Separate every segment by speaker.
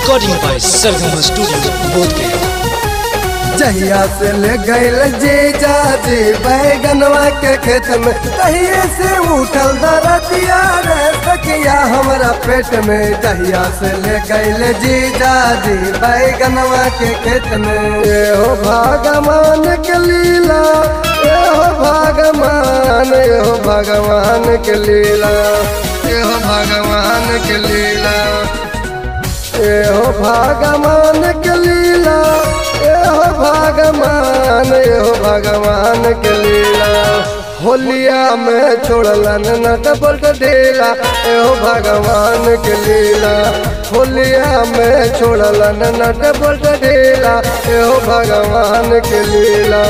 Speaker 1: Recording by Sargama Studio, Bodhgaya.
Speaker 2: जहिया से ले गईल जे जाजे बैगनवा के खेत में तहिए से उठल दरदिया रे सखिया हमरा पेट में जहिया से ले गईल जी जाजी बैगनवा के खेत में ए हो भगवान के लीला ए हो भगवान ए हो भगवान के लीला ए हो भगवान के लीला ए हो भगवान के लीला ए हो भगवान ए हो भगवान के लीला होलिया में छोड़लन नट बोल्ट ढीला ए हो भगवान के लीला होलिया में छोड़लन नट बोल्ट ढीला ए हो भगवान के लीला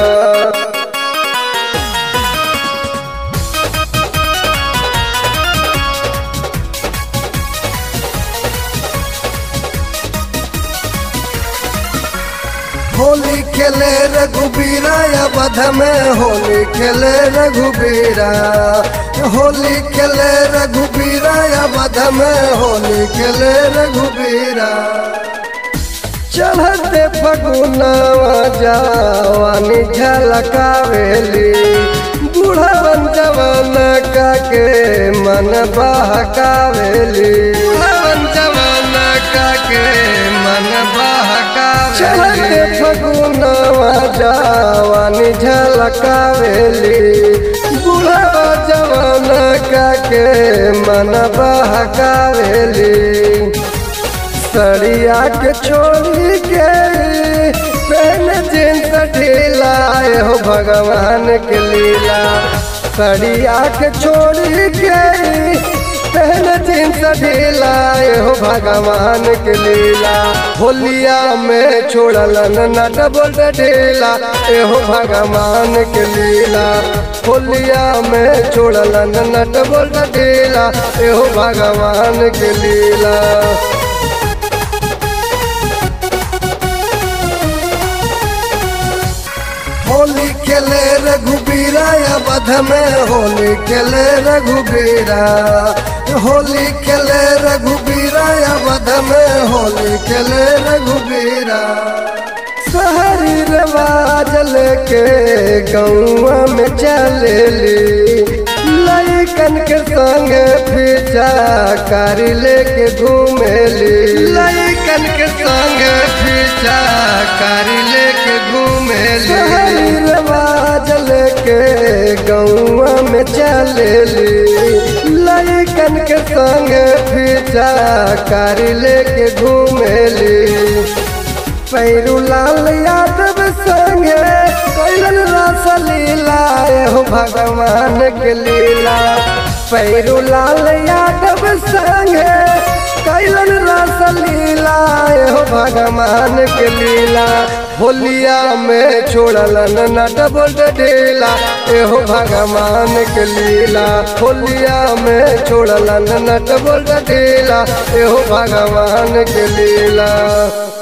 Speaker 2: होली खेले रघुबीरा या बध में होली खेले रघुबीरा होली खेले रघुबीरा या बध में होली खेले रघुबीरा चढ़ते फगुनावा जावानी झलकावेली बूढ़वन जवान का के मन बहकावेली बूढ़वन जवान का के मन बहकावेली चढ़ते फगुनावा जावानी झलकावेली बूढ़वा जवान का के मन बहकावेली सड़िया के छोड़ी के पहन जींस ढीला ए हो भगवान के लीला सड़िया के छोड़ी के पहन जींस ढीला ए हो भगवान के लीला होलिया में छोड़लन नट बोल्ट ढीला ए हो भगवान के लीला होलिया में छोड़लन नट बोल्ट ढीला ए हो भगवान के लीला होली खेले रघुबीरा या बध में होली खेले रघुबीरा होली खेले रघुबीरा या बध में होली खेले रघुबीरा शहरी रवाज लेके गौआ में चलेली लइकन के संग पीछा कारी लेके घूमेली लइकन के संग पीछा कारी लेके घूमेली रवाज लेके गौआ में चलेली लइकन के संग पीछा कारी लेके घूमेली पैरू लाल यादव संगे कैलन रस लीला हो भगवान के लीला पैरू लाल यादव संगे कैलन रस लीला हो भगवान के लीला होलिया में छोड़लन नट बोल्ट ढीला एहो भगवान के लीला होलिया में छोड़लन नट बोल्ट ढीला एहो भगवान के लीला